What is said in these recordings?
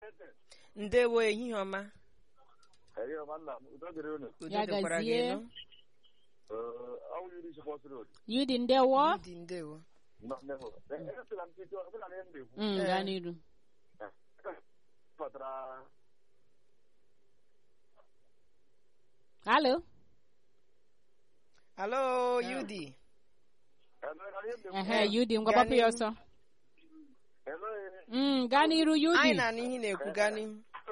ndewo ehihie ọma Ehihie ọma nna m udo dịrị unu udo Ya dịkwara gị gazie. nụ ọ wụ iri sọpọs road yudi ndewo dị ndewo nọ nnewo esila m tito ọbụla na ihe m na-ekwu Mm, gaa n'iru pụtara halo alo yudi ehe yudi ngwa gbapụ ya ọsọ Mm, gaa n'iru anyị yudi na-anụ ihe ị na-ekwu gaa n'ihu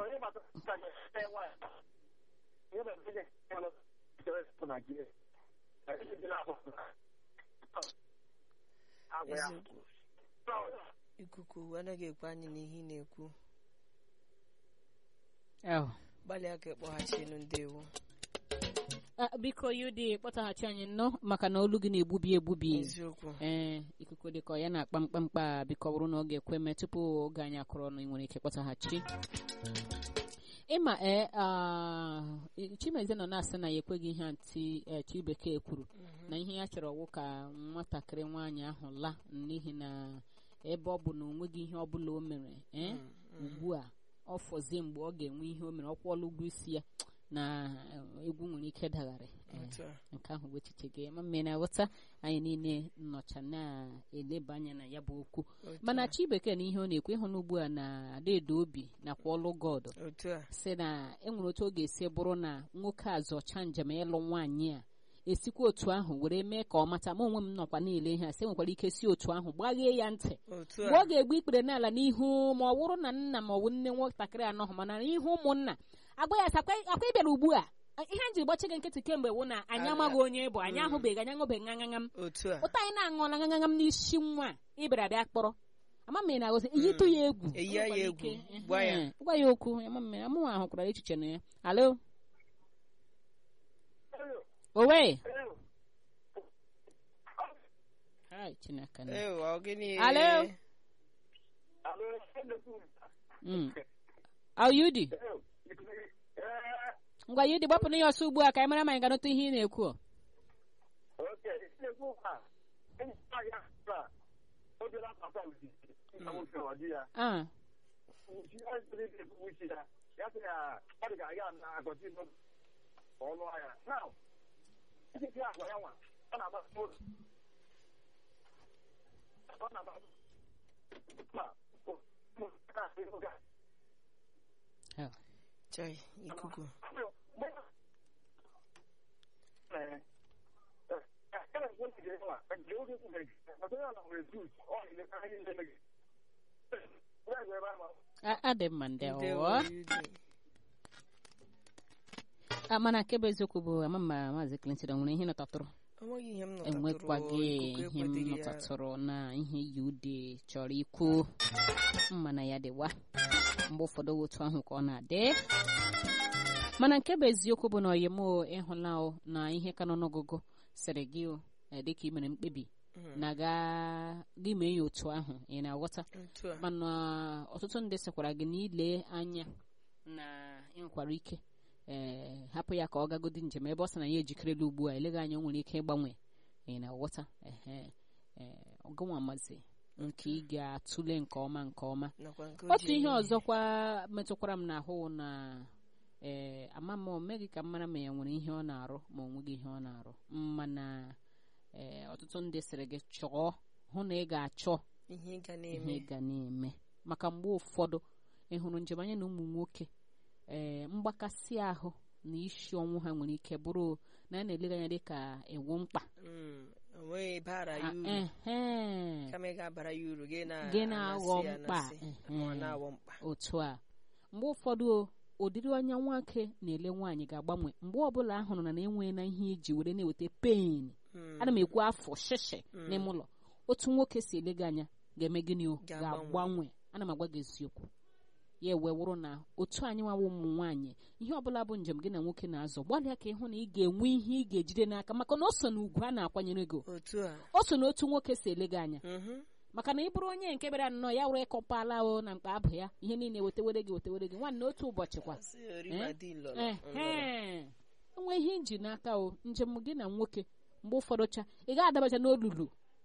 eziokwu ikuku anaghị ekwe anyị n'ihe ị na-ekwu Oh. gbalịa ka ịkpọghachinu ndewo Ah, biko yudi kpọtaghachi anyị nnọọ maka na olu gị na-egbubi egbubi eziokwu ee ikuku dịka ọ ya na-akpa mkpamkpa biko ọ bụrụ na ọ ga-ekwe mee tupu oge anyị akụrụ ọnụ ị nwere ike kpọtaghachi ịma ee ah, chimezie nọ na-asị na ya ekweghị ihe ntị eh, chi bekee kwuru na ihe ya chọrọ wụ ka nwatakịrị nwaanyị ahụ laa n'ihi na ebe ọ bụ na o nweghị ihe ọ bụla o mere ee ugbu a ọ fọzie mgbe ọ ga-enwe ihe o mere ọ kwụọla ụgwọ isi ya na eh, egwu nwere ike dagharị Eh, otu a nke ahụ bụ echiche gị ma mmiri na-aghọta anyị niile nnọcha na-eleba anya na ya bụ okwu otu mana a, chi bekee na ihe ọ na-ekwu ịhụ n'ugbu a na adaedo obi nakwa ọlụ god otu a si na enwere otu ọ ga-esi bụrụ na nwoke a zọcha njem ịlụ nwaanyị a esikwa otu ahụ were mee ka ọ mata ma onwe m nọkwa na-ele ihe a sị nwekwara ike si otu ahụ gbaghee ya ntị otu mgbe ọ a ga-egbu ikpere n'ala n'ihu ma ọ wụrụ na nna ma ọ bụ nne nwatakịrị anọghị mana n'ihu ụmụnna agwa ya sị, akwa akwa ịbịara ugbu a ihe m ji gbachi gị nkịtị kemgbe wụ na anyị Ala- amaghị onye bụ anyị ahụbeghị anyị aṅụbeghị ṅaṅaṅam otu a ụta anyị na-aṅụọla ṅaṅaṅam n'isi nwa a, ịbịara bịa kpọrọ ama m na agozi iyitụ ya egwu Eyi ya O nwekwara egwu, ike, gwa ya. ehe, gwa ya okwu ama m amụnwa ahụkwara echiche na ya alo owe Hai, Chineke na. ee ọ gịnị Alo? Mm. Au Yudi, ngwa Yudi gbapụrụ ya ọsọ ugbu a ka anyị mara ma anyị ga-anụta ihe ị na-ekwu ọ. Ah, oh. chai ikuku A- adị mma ndị ndewo ọwụwa. Yudi. Ah, mana nke bụ eziokwu bụ ama m ma maazị Clinton o nwere ihe nọtatụrụ enweghị ihe m nọtatụrụ enwekwaghị ikuku ihe m ekweteghị ya. nọtatụrụ na ihe Yudi chọrọ ikwu mma na ya dịwa mgbe ụfọdụ otu ahụ ka ọ na-adị mana nke bụ eziokwu bụ na oyim ịhụla o na ihe ka nọ n'ọgụgụ sịrị gị o eh, dịka ị mere mkpebi Mm. na ga gị mee ya otu ahụ ị na-aghọta otu a mana ọtụtụ ndị sịkwara gị na ile anya na ị nwekwara ike ee hapụ ya ka ọ gagodi njem ebe ọ sị na ya ejikerela ugbu a eleghị anya o nwere ike ịgbanwe ị na-aghọta ehe ee ọgụnwa mazi nke ị ga-atụle nke ọma nke ọma nakwa nke o otu ji ihe eme ọzọkwa metụkwara m n'ahụ na ee ama m o meghị ka m mara ma ya nwere ihe ọ na-arụ ma ọ nweghị ihe ọ na-arụ mana ee ọtụtụ ndị sịrị gị chọọ hụ na ị ga-achọ ihe ị ga ihe na-eme ị ga na-eme maka mgbe ụfọdụ ị hụrụ njem anya na ụmụ nwoke ee mgbakasị ahụ na isi ọnwụ ha nwere ike bụrụ na a na-elega anya dịka iwu mkpa Mm, o nweghị bara ya Ah, uru ehe. kama ị ga-abara ya uru gị na Gị na-aghọ anasị ya mkpa, anasị, ehe. ma ọ na-aghọ mkpa otu a mgbe ụfọdụ o, ụdịrị anya nwoke na-ele nwaanyị ga-agbanwe mgbe ọbụla a hụrụ na na-enwe na ihe iji were na-eweta pen Mm, ana m ekwu afọ shishi Mm. n'ime ụlọ otu nwoke si ele gị anya ga-eme gịnị o Ga-agbanwe. ga-agbanwe ana m agwa gị eziokwu ya wee wụrụ na otu anyị nwawa ụmụ nwaanyị ihe ọbụla bụ njem gị na nwoke na-azọ gbalịa ka ịhụ na ị ga-enwe ihe ị ga-ejide n'aka maka na o so na ugwu a na-akwanyere gị otu a o so na otu nwoke si ele gị anya Mhm. maka na ị bụrụ onye nke bịara nnọọ ya were ịkọpala o na mkpa abụ ya ihe niile wetewere gị wetewere gị nwanne otu ụbọchị kwa Asị orima dị lọrọ, ehe nlọrọ. enwe ihe nji n'aka o njem gị na nwoke mgbe ụfọdụ cha ị gaghị adabacha n'olulu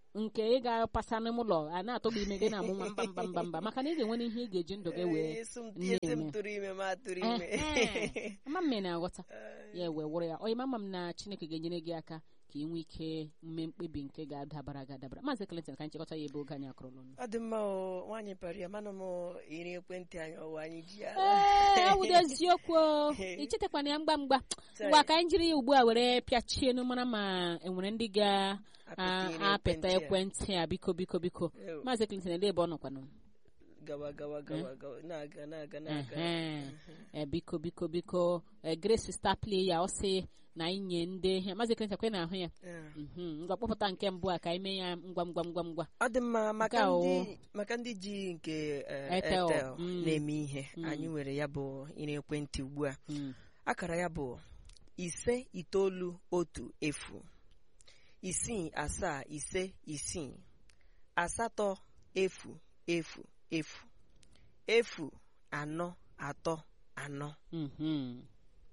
nke ị ga-apasa n'ime ụlọ a na-atọgbu ime gị na-amụ nwa mba mba mba mba maka na ị ga-enwe ihe ị ga-eji ndụ gị wee Esi m esi m na-eme. tụrụ ime ma tụrụ ime Ehe. ama m na-aghọta ya wee wụrụ ya onye mama m na chineke ga-enyere gị aka ka ị nwee ike mme mkpebi nke ga-adabara gị adabara maazị Clinton ka anyị chịkọta ya ebe oge anyị akụrụ n'ọnụ ọ dị mma o nwaanyị pari mana m iri ekwentị anyị ọwa anyị ji ya ee awụdo eziokwu o. ichetakwana ya mgba mgba ngwa ka anyị jiri ya ugbu a were pịachie nụ mara ma enwere ndị ga-apịta ekwentị a biko biko biko Ew. maazị Clinton ele ebe ọ nọkwanụ gawa gawa gawa gawa na-aga na-aga na-aga Ehe. Eh, biko biko biko eh, Grace star play ya ọ sị na anyị nye ndị ihe maazị Clinton kwe na ahụ ya Yeah. Mhm. ngwa kpọpụta nke mbụ a ka anyị mee ya ngwa ngwa ngwa ngwa ọ dị mma maka Nke a o. ndị maka ndị ji nke eh, Airtel. Airtel Mm. na-eme ihe Mm. anyị nwere ya bụ iri ekwentị ugbu a Mm. akara ya bụ ise itoolu otu efu isii asaa ise isii asatọ efu efu efu efu anọ atọ anọ Mhm.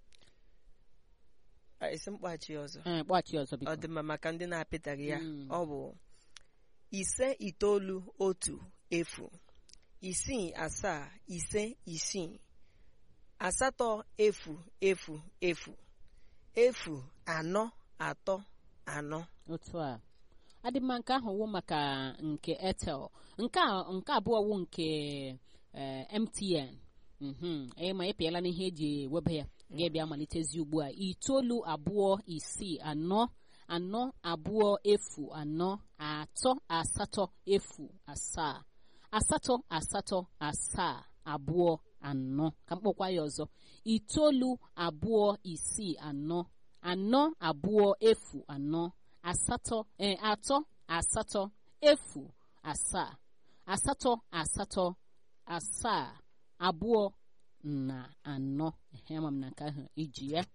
Ah, esi mkpachi ọzọ Eh, kpọghachi ọzọ ọ biko dị mma maka ndị na-apịtaghị ya Mm. ọ bụ ise itoolu otu efu isii asaa ise isii asatọ efu efu efu efu anọ atọ anọ otu a adị mma nke ahụ wụ maka nke Airtel nke a nke abụọ wụ nke eh, MTN mhm ee ma ịpịala n'ihe eji ewebe ya ga-ebịa malitezi ugbu a itoolu abụọ isii anọ anọ abụọ efu anọ atọ asatọ efu asaa asatọ asatọ asaa abụọ anọ ka mkpọkwa ya ọzọ itoolu abụọ isii anọ anọ abụọ efu anọ asatọ eh, atọ asatọ efu asaa asatọ asatọ asaa abụọ na anọ ehe ama m na nke ahụ iji ya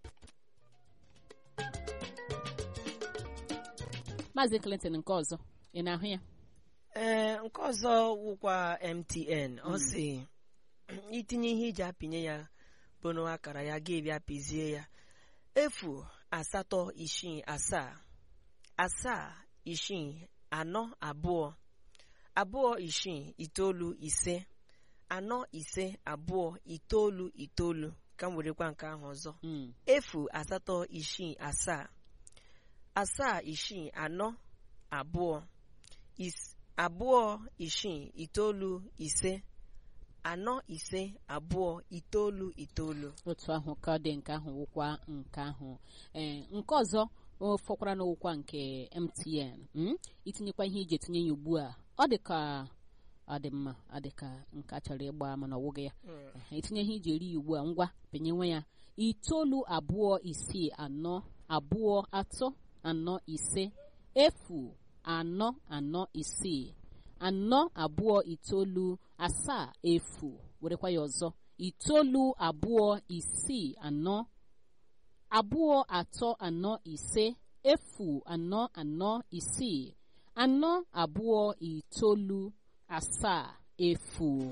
maazị Clinton nke ọzọ ị na-ahụ ya ee nke ọzọ wụkwa MTN ọ sị itinye ihe iji apịnye ya bụ na akara ya ga-ebịa pịzie ya efu asatọ isii asaa asaa isii anọ abụọ abụọ isii itoolu ise anọ ise abụọ itoolu itoolu ka m werekwa nke ahụ ọzọ Mm, efu asatọ isii asaa asaa isii anọ abụọ is abụọ isii itoolu ise anọ ise abụọ itoolu itoolu otu ahụ ka ọ dị nke ahụ wụkwa nke ahụ ee nke ọzọ o fọkwara n'ụkwa nke MTN mm? itinyekwa ihe iji etinye ya ugbu a ọ dị ka ọ dị mma ọ dị ka nke a chọrọ ịgba mana ọ wụghị ya Ehe, itinye ihe iji eri ya ugbu a ngwa penyenwe ya itoolu abụọ isii anọ abụọ atọ anọ ise efu anọ anọ isii anọ abụọ itoolu asaa efu werekwa ya ọzọ itoolu abụọ isii anọ abụọ atọ anọ ise efu anọ anọ isii anọ abụọ itoolu asaa efu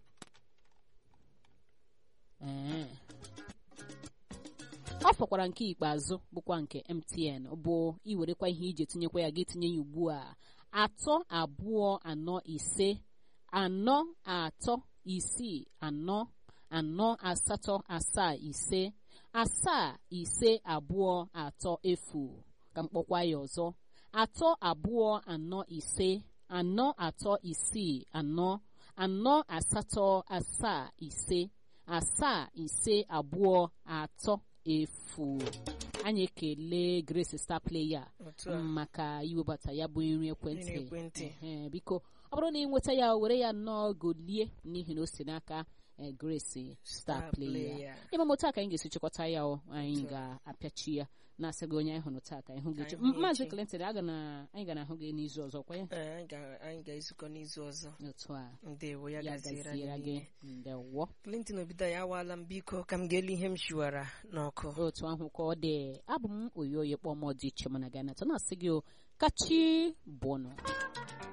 ee ọ fọkwara nke ikpeazụ bụkwa nke MTN bụ iwerekwa ihe iji etinyekwa ya gị tinye ya ugbu a atọ abụọ anọ ise anọ atọ isii anọ anọ asatọ asaa ise asaa ise abụọ atọ efu ka mkpọkwa ya ọzọ atọ abụọ anọ ise anọ atọ isii anọ anọ asatọ asaa ise asaa ise abụọ atọ efu anyị ekele Grace Star Player otu a maka iwebata ya bụ nri ekwentị Nri ekwentị. Ehe, biko ọ bụrụ na ị nweta ya were ya nnọọ golie n'ihi na o si n'aka eh, Grace Star Star Player Player. ịma m otu a ka anyị ga-esi chịkọta ya o anyị ga-apịachi ya na-asị gị onye anyị hụrụ taa ka anyị hụ gị Ka echi. anyị hụ Maazị echi. Clinton aga na anyị ga na-ahụ gị n'izu ọzọ kwa ya Ee, anyị ga- anyị ga-ezukọ n'izu ọzọ otu a ndewo ya ya gaziere gaziere anyị gị niile. ndewo Clinton Obido ya awaala m biko ka m ga-ele ihe m shiwara n'ọkụ otu ahụ ka ọ dị abụ m oyi oyi kpọm dị iche mana ga na-atọ na-asị gị o kachi bụnụ